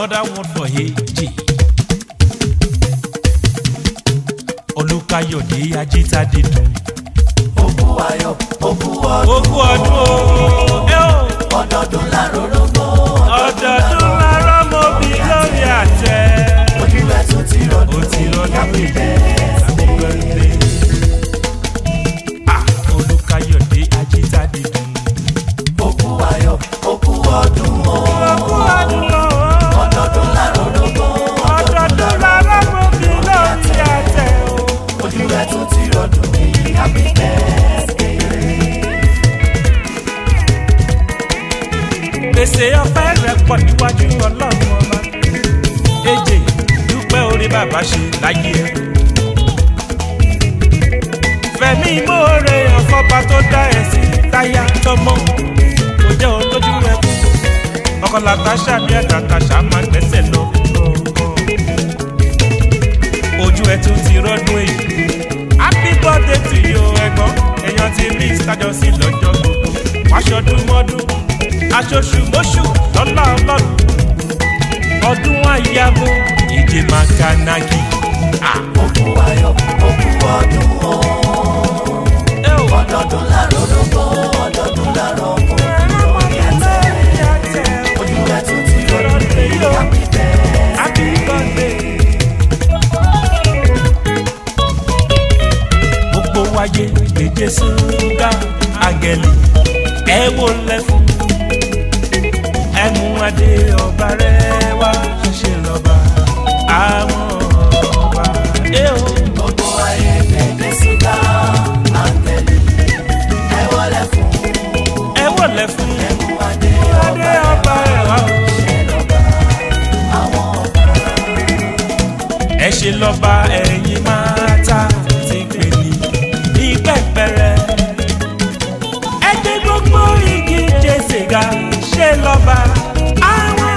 another one for èjì. olùkàyọ̀dé ajítàdé dùn. Òkú ayọ̀, òkú ọdún, ogún ọdún o ẹ o ọdọọdún lárórógbó. ọdọọdún lárọ́ mọ́ bí lórí àtẹ. Ojú ẹ̀ tún ti ó rọ̀dún. ti rọ́ọ̀dún Happy pé birthday. birthday. Ah, olùkàyọ̀dé ajítàdé dùn. Òkú ayọ̀, òkú ọdún o. ogún ọdún o Ọdọọdún lárórógbó. ọdọọdún lárọ́ mọ́ bí lórí àtẹ o. Ojú ẹ̀ tún ti rọ̀dún. Happy birthday. gbèsè ọpẹ́ rẹ̀ pọ̀ níwájú ọlọ́run ọba èjè dúpẹ́ orí bàbá ṣe láyé ẹ. fẹ̀mí ìmoore ọ̀fọ́ba tó dá ẹ̀ sí táyà tọmọ kò jẹ́ olójú ẹkú ọkọ làtàṣà bí àtàtàṣà máa gbẹ́sẹ̀ lọ. ojú ẹ tún ti rọ́dún èyí happy birthday to you ẹ̀gbọ́n èèyàn ti rí ìsájọ sí lọ́jọ́ gbogbo wáṣọdún mọ́dún aṣoṣù mọ́ṣù lọ́lá ọlọ́run ọdún àyàbò ìdè makanaki. Òkú ayọ̀, òkú ọdún o. Ọdọọdún lárórógbó. Ọdọọdún lárórógbó. Lórí àtẹ. Ojú ẹ̀ tún ti rọ̀dún. Happy birthday. Happy birthday. gbogbo wáyé gbèjé ṣúgà àgẹ̀lì ẹ wò lẹ́fún ẹnu adé ọba rẹ wá ṣe lọ́ba àwọn ọba. ẹ o. Gbogbo ayé gbèdé síta, áńgẹ́lì, ẹ wọlé fún ẹ wò lẹ́fún ẹkún adé adé ọba rẹ wá o. ṣe lọ́ba. Àwọn ọba ẹ ṣe lọ́ba ẹ̀yin máa ta ti pè ní ní pẹ́pẹ́rẹ́. ẹ gbé gbogbo igi jésè ga ṣe lọ́ba àwọn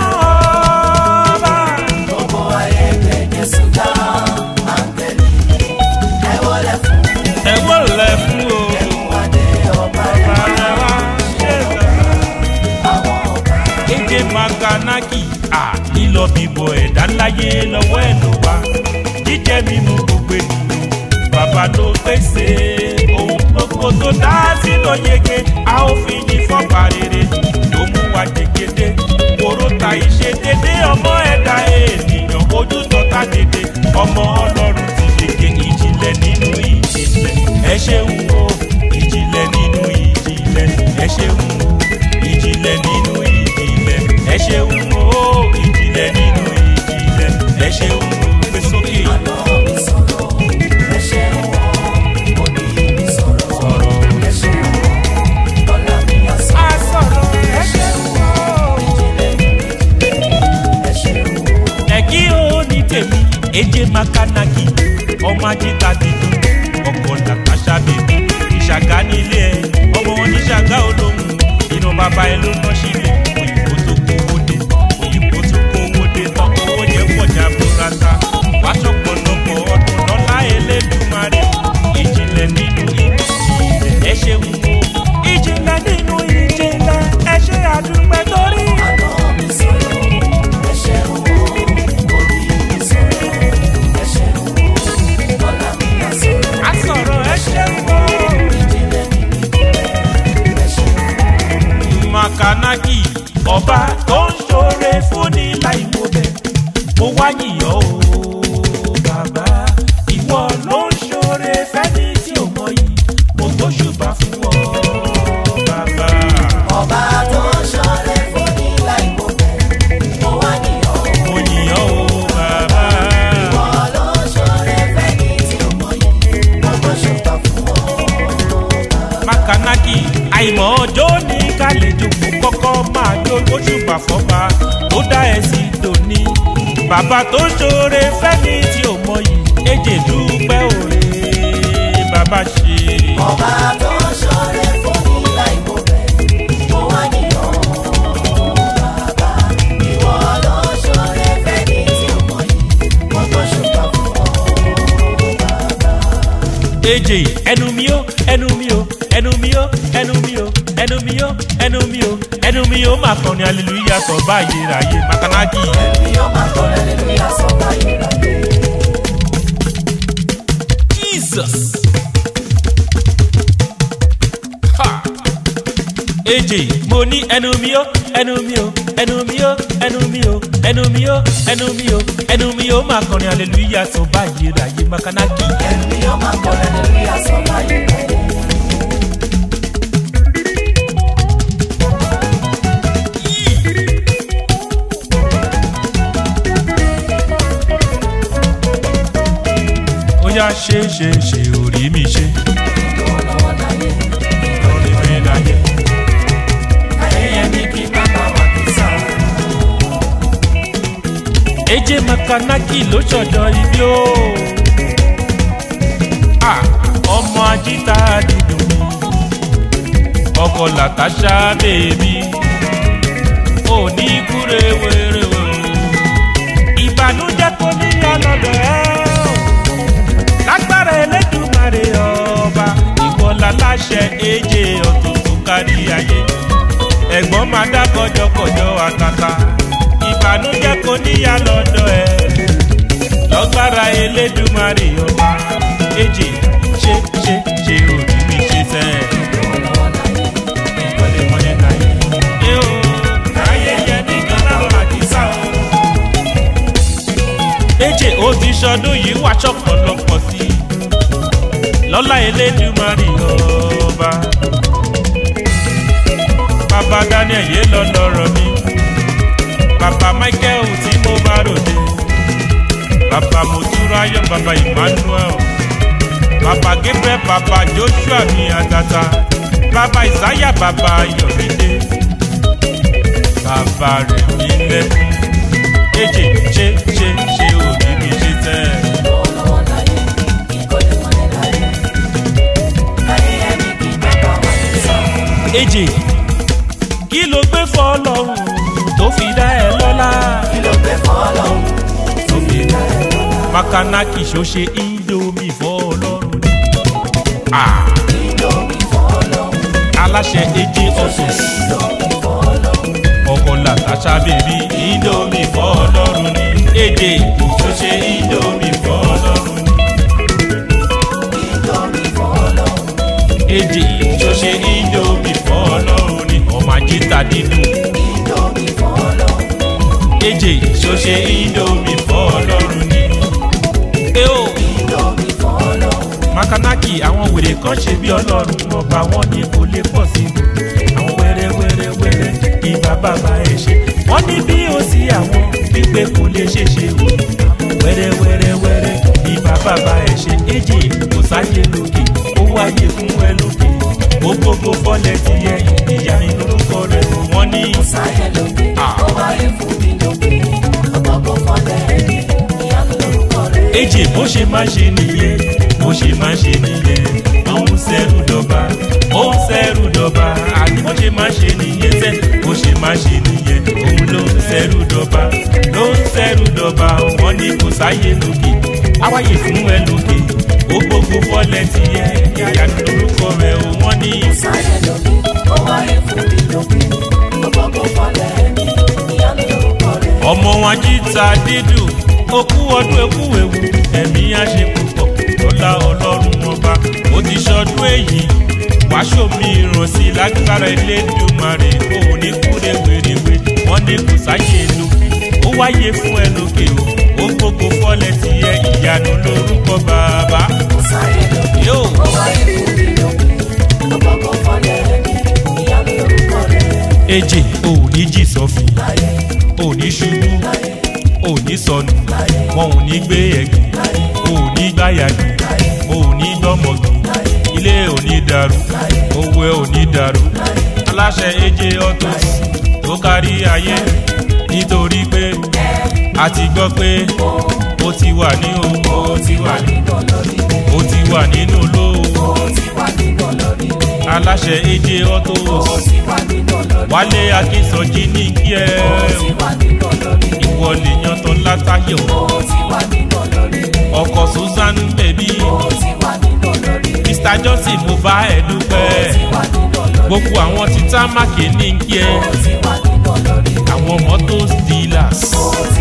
ọba. gbogbo ayé gbèdé síta, áńgẹ́lì, ẹ wọlé fún ẹ wò lẹ fún o. ẹkún adé ọba ọba rẹ wá ṣe lọ́ba. àwọn ọba. èdè makanaki à lílọ bíbọ ẹ̀dá láyé lọ́wọ́ ẹ̀ ló wá jíjẹ mímu gbogbo ènìyàn bàbá ló pèsè ohun gbogbo tó dá sínú yege a ó fi ní fọ́pá rere ló mú wa jẹgẹdẹ kóró ta ìṣe dédé ọmọ ẹ̀dá ènìyàn ojú tọ́ta dédé ọmọ ọlọ́run ti yege ìjìnlẹ̀ nínú ìjìnlẹ̀ ẹ ṣeun o ìjìnlẹ̀ nínú ìjìnlẹ̀ ẹ ṣeun o ìjìnlẹ̀ nínú ìjìnlẹ̀ ẹ ṣeun o ìjìnlẹ̀ nínú ìjìnlẹ̀ ẹ ṣeun o gbé sókè Àná mi sọ̀rọ̀, ẹ ṣeun o. Òní mi sọ̀rọ̀, ẹ ṣeun o. Ọlá mi á sọ̀rọ̀, a sọ̀rọ̀ ẹ ṣeun o. ìjìnlẹ̀ nínú ìjìnlẹ̀, ẹ ṣeun o. ẹ̀kí ó ní tèmi èjè makanaki ọmọ ajíta dídùn ọkọ̀ làkàṣà bèbí ìṣàgá nílé ẹ ọmọ wọn ní ṣàgá olóhùn inú bàbá ẹ ló ná sílẹ̀ òyìnbó tó kówó dé òyìnbó tó kówó dé tán owó yẹn pọ̀jà burata wáṣọ pọ̀lọpọ̀ ọdún lọ́lá elédùnmarè ìjìnlẹ̀ nínú ìjìnlẹ̀ ẹ ṣeun o ìjìnlẹ̀ nínú ìjìnlẹ̀ ẹ ṣe àdúpẹ́ torí. Àná mi sọ̀rọ̀, ẹ ṣeun o. Òní mi sọ̀rọ̀, ẹ ṣeun o. Ọlá mi á sọ̀rọ̀, a sọ̀rọ̀ ẹ ṣeun o. ìjìnlẹ̀ nínú ìjìnlẹ̀, ẹ ṣeun o. makanaki ọba tó ń ṣoore fúnni láìmọ̀bẹ̀ mo wá yìnyín o bàbá ìwọ ló ń ṣoore fẹ́ni tí ò mọ yìí mo tó ṣùgbọ́n fún ọ bàbá. Ọba tó ṣọrẹ fún ní láìmọ̀bẹ̀, mo wá níyàn o. mo yìnyín o bàbá. Ìwọ ló ṣọrẹ fẹ́ni tí ò mọ̀ yìí, mo tó ṣùgbọ́n fún ọ. makanaki àìmọ̀ ọjọ́ ní kálejò kó kọ́kọ́ máa jó lóṣùbà fọ́ba tó dá ẹ sí tòní. bàbá tó ṣoore fẹ́ni tí ò mọ yìí èjè dúpẹ́ òre bàbá ṣe. Ọba tó ṣọrẹ fún ní láìmọ̀bẹ̀, mo wá níyàn o. Bàbá, ìwọ ló ṣọrẹ fẹ́ni tí ò mọ̀ yìí, mo tó ṣùgbọ́n fún ọ. Bàbá. èjè ẹnu mi ó ẹnu mi ó ẹnu mi ó ẹnu mi ó ẹnu mi ó ẹnu mi ó ẹnu mi ó máa kọrin hallelujah sọ báyìí ráyè makanaki. Ẹ̀mí yóò máa kọ́ hallelujah sọ báyìí ráyè. Jesus. Ha. AJ mo ní ẹnu mi ó ẹnu mi ó ẹnu mi ó ẹnu mi ó ẹnu mi ó ẹnu mi ó ẹnu mi ó máa kọrin hallelujah sọ báyìí ráyè makanaki. Ẹ̀mí yóò máa kọ́ hallelujah sọ báyìí ráyè. ó yá ṣe ṣe ṣe orí mi ṣe Lọ́wọ́lọ́wọ́ láyé, orí mi láyé. ayẹyẹ ní kí bàbá wa kì í sá. AJ makanaki ló ṣọ̀dọ̀ ibi ó. Ah, ọmọ ajíta dídùn mi ọkọ làtàṣà bèbí òní kúre wéré o ìbànújẹ́ kò ní yọ lọ́dọ̀ ẹ o lágbára Elédùmarè ọba ìwọ láláṣẹ AJ ọ̀tún tó kárí ayé ẹ̀gbọ́n máa dá kọjọkọjọ àtàtà ìbànújẹ́ kò ní yọ lọ́dọ̀ ẹ lọ́gbára Elédùmarè ọba AJ ṣe ṣe ṣe òní mi ṣe sẹ́ẹ̀ Lọ́wọ́lọ́wọ́ láyé, ìkọ́lé mọ́lẹ́ láyé. ẹ o ayẹyẹ ní gbọ́dọ̀ àdìsá o. AJ ó ti ṣọdún yìí wá ṣọ̀pọ̀lọpọ̀ sí i lọ́lá Elédùmarè ọba. bàbá Daniel yé lọ lọ́rọ̀ mi bàbá Michael tí mo bá ròde bàbá Motúráyọ̀ bàbá Emmanuel bàbá Gabriel bàbá Joshua mi àtàtà bàbá Isaiah bàbá Yọ̀mídé bàbá rẹ̀ mí lẹ́kún èjì ṣe ṣe ṣe òbí mi ṣe tẹ́ ẹ̀. lọ́wọ́lọ́wọ́ láyé, ìkọ́lé mọ́lẹ̀ láyé. Ayẹyẹ ní kí bàbá wa kì í sá. èjì kí ló gbé fọlọ́run tó fi dá ẹ lọ́lá Kí ló gbé fún Ọlọ́run tó fi dá ẹ lọ́lá? makanaki ṣó ṣe indomie fọlọ́run ni. Ah, Indomie fún Ọlọ́run, aláṣẹ èjì ọ̀sùn Indomie fún Ọlọ́run. ọkọ làtàṣà bèbí indomie fọlọ́run ni. èjì ṣó ṣe indomie fọlọ́run ni. Indomie fún Ọlọ́run, èjì ṣó ṣe indomie fọlọ́run ni. ọmọ ajíta dídùn. Indomie fún Ọlọ́run. èjì ṣó ṣe indomie fọlọ́run ni. ẹ o. Indomie fún Ọlọ́run. makanaki àwọn wèrè kan ṣe bí ọlọ́run ọba wọn ní kò lè pọ̀ sí i àwọn wẹ́rẹ́ wẹ́rẹ́ wẹ́rẹ́ ìbá bàbá ẹ̀ ṣe wọ́n ní bí ó sí àwọn pípé kò lè ṣe ṣe o àwọn wẹ́rẹ́ wẹ́rẹ́ wẹ́rẹ́ ìbá bàbá ẹ̀ ṣe èjì kò sáyé lókè ó wáyé fún ẹ lókè ó gbogbo fọ́lẹ̀ ti yẹ ìyá mi lórúkọ rẹ̀ wọ́n ní. Sáyẹ̀ lókè, Ah. ó wáyé fún mi lókè. Ọ̀pọ̀pọ̀ fọ́lẹ̀ ẹ̀mí, ìyanu lórúkọ rẹ̀. èjì bó ṣe máa ṣe nìyẹn bó ṣe máa ṣe nìyẹn ó ń sẹ́rù dọ́ba ó ń sẹ́rù dọ́ba àti bó ṣe máa ṣe nìyẹn sẹ́ bó ṣe máa ṣe nìyẹn òun ló ń sẹ́rù dọ́ba ló ń sẹ́rù dọ́ba wọ́n ní kò sáyé lókè awáyé fún ẹ lókè ó gbogbo fọ́lẹ̀ ti yẹ ìyanu lórúkọ rẹ̀ ó wọ́n ní. Sáyẹ̀ lókè, ó wáyé fún mi lókè. Ọ̀pọ̀pọ̀ fọ́lẹ̀ ẹ̀mí, ìyanu lórúkọ rẹ̀. ọmọ wọn jíta dídùn okú ọdún ekú ewu ẹ̀mí á ṣe púpọ̀ lọ́lá ọlọ́run ọba ó ti ṣọdún èyí wàásù mi ràn sí lágbára Elédùmarè ó ní kúrè wèrèwé wọ́n ní kò sáyé lókè ó wáyé fún ẹ lókè o ó gbogbo fọ́lẹ̀ tí ẹ ìyanu lórúkọ bàbá Sáyẹ̀ lókè, yóò. ó wáyé fún mi lókè. Ọ̀pọ̀pọ̀ fọ́lẹ̀ ẹ̀mí, ìyanu lórúkọ rẹ̀. èjì ò ní jì sọ́fìn Láyé, ò ní ṣubú láyé, ò ní sọnù wọn ò ní gbé ẹ̀gìn ò ní gbáyàgì ò ní gbọ́mọ̀gì ilé ò ní dàrú owó ẹ ò ní dàrú aláṣẹ èjè ọ̀tọ̀ tó kárí ayé nítorí pé a ti gbọ́ pé ó ti wà ní o ó ti wà ní nínú olórí rẹ̀. ó ti wà nínú lówó Ó ti wà nínú olórí rẹ̀. aláṣẹ èjè ọ̀tọ̀ Ó ti wà nínú olórí wálé akínsọjí ní kí ẹ Ó ti wà nínú olórí rẹ̀. ìwọ lè yan tán látàyò Ó ti wà nínú olórí rẹ̀. ọkọ susan bèbí Ó ti wà nínú olórí rẹ̀. mr mr johnson mo bá ẹ dúpẹ́ ti wà nínú olórí. gbogbo àwọn tí támákì ní kí ẹ ó ti wà nínú olórí. àwọn mọ́tò dealers ó